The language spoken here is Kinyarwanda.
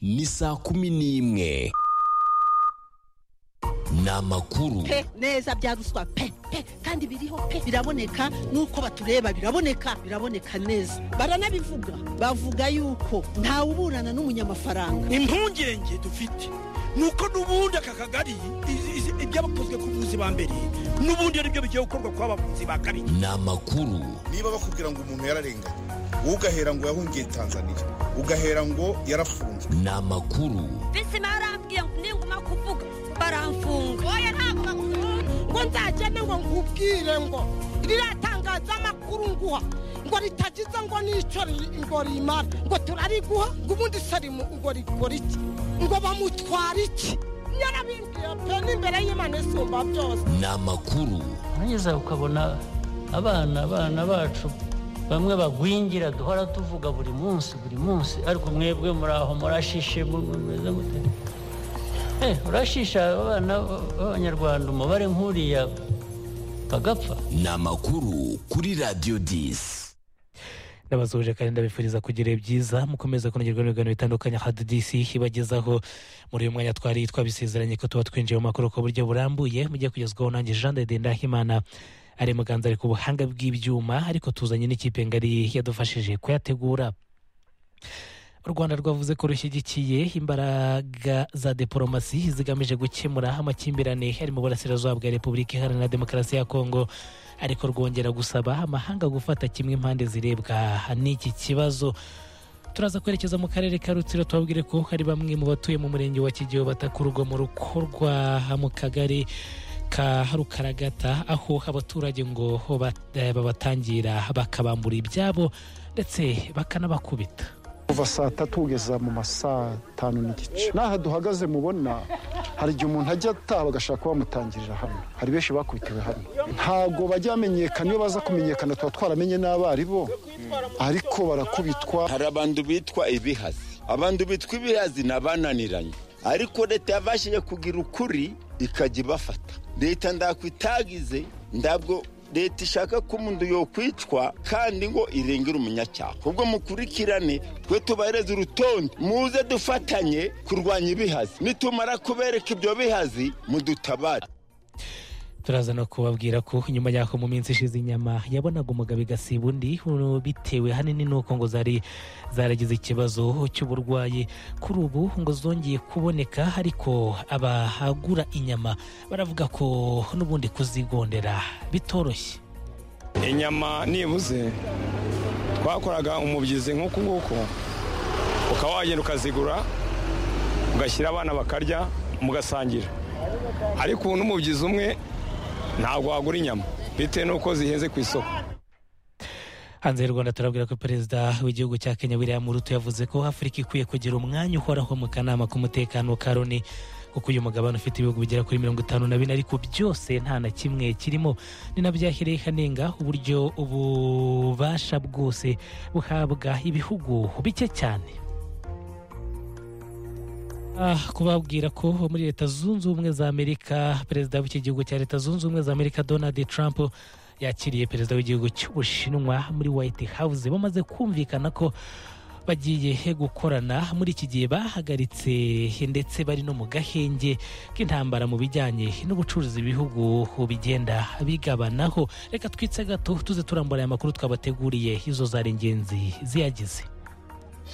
ni saa kumi n'imwe ni amakuru pe neza bya ruswa pe pe kandi biriho pe biraboneka nuko batureba biraboneka biraboneka neza baranabivuga bavuga yuko ntawe uburana n'umunyamafaranga impungenge dufite ni uko n'ubundi aka kagari i- i- ibyabakozwe ku buvuzi ba mbere n'ubundi ari byo bigiye gukorwa ku bavuzi ba kabiri ni amakuru niba bakubwira ngo umuntu yararenganye wowe ugahera ngo yahungiye tanzania ugahera ngo yarafunzwe ni amakuru bisima yarambwiye ngo ninguma kuvuga baramfunga oya ntabwo bakunda ngo nzagende ngo nkubwire ngo ririya tangazamakuru nguha ngo ritagize ngo n'icyo ri- ngo rimara ngo turariguha ngo ubundi se rimu- ngo rikora iki ngo bamutwara iki yarabimbwiye pe n'imbere y'imana isumba byose ni amakuru urangeza ukabona abana abana bacu bamwe bagwingira duhora tuvuga buri munsi buri munsi ariko mwebwe muraho murashishe mu- mu- mumeze mute Eh, urashisha abana b- b'abanyarwanda umubare nk'uriya bagapfa ni amakuru kuri radiyo disi ndabasuhuje kandi ndabifuriza kugira byiza mukomeze kunogerwa n'ibiganiro bitandukanye hadidisi ibagezaho muri uyu mwanya twari twabisezeranye ko tuba twinjiye mu makuru ku buryo burambuye mujye kugezwaho nanjye jean de ndahimana ari muganza ari ku buhanga bw'ibyuma ariko tuzanye n'ikipe ngari yadufashije kuyategura u rwanda rwavuze ko rushyigikiye imbaraga za diporomasi zigamije gukemura amakimbirane ari mu burasirazuba bwa repubulika iharanira demokarasi ya kongo ariko rwongera gusaba amahanga gufata kimwe impande zirebwa n'iki kibazo turaza kwerekeza mu karere ka rutsiro tubabwire ko hari bamwe mu batuye mu murenge wa kigeho batakurwa mu rukorwa mu kagari ka rukaragata aho abaturage ngo ba- eh, babatangira bakabambura ibyabo ndetse bakanabakubita kuva saa tatu kugeza mu masaa tanu n'igice n'aha duhagaze mubona hari igihe umuntu ajya ataba agashaka kuba bamutangirira hano hari benshi bakubitiwe hano ntabwo bajya bamenyekana iyo baza kumenyekana tuba twaramenye n'abari bo ariko barakubitwa hari abantu bitwa ibihazi abantu bitwa ibihazi ni abananiranye ariko leta yabashije kugira ukuri ikajya ibafata leta ndakwitagize ntabwo leta ishaka ko umuntu yokwicwa kandi ngo irengere umunyacyaha ubwo mukurikirane twe tubahereze urutonde muze dufatanye kurwanya ibihazi nitumara kubereka ibyo bihazi mudutabare turaza no kubabwira ko nyuma y'aho mu minsi ishize inyama yabonaga umugabo igasiba undi ubu bitewe ahanini n'uko ngo zari zaragize ikibazo cy'uburwayi kuri ubu ngo zongeye kuboneka ariko abagura inyama baravuga ko n'ubundi kuzigondera bitoroshye inyama nibuze twakoraga umubyizi nk'uku nguku ukaba wagenda ukazigura ugashyira abana bakarya mugasangira ariko ubu n'umubyizi umwe ntabwo wagura inyama bitewe n'uko zihenze ku isoko hanze y'u rwanda turabwira ko perezida w'igihugu cya kenya william ruto yavuze ko afurika ikwiye kugira umwanya uhoraho mu kanama k'umutekano ka loni kuko uyu mugabane ufite ibihugu bigera kuri mirongo itanu na bine ariko byose nta na kimwe kirimo ni nabyo yahereye hanenga uburyo ububasha bwose buhabwa ibihugu bike cyane Ah, kubabwira ko muri leta zunze ubumwe za amerika perezida w'iki gihugu cya leta zunze ubumwe za amerika donald trump yakiriye perezida w'igihugu cy'ubushinwa muri white house bamaze kumvikana ko bagiye gukorana muri iki gihe bahagaritse ndetse bari no mu gahenge k'intambara mu bijyanye n'ubucuruzi ibihugu bigenda bigabanaho reka twitse gato tuze turambura aya makuru twabateguriye izo zari ingenzi ziyagize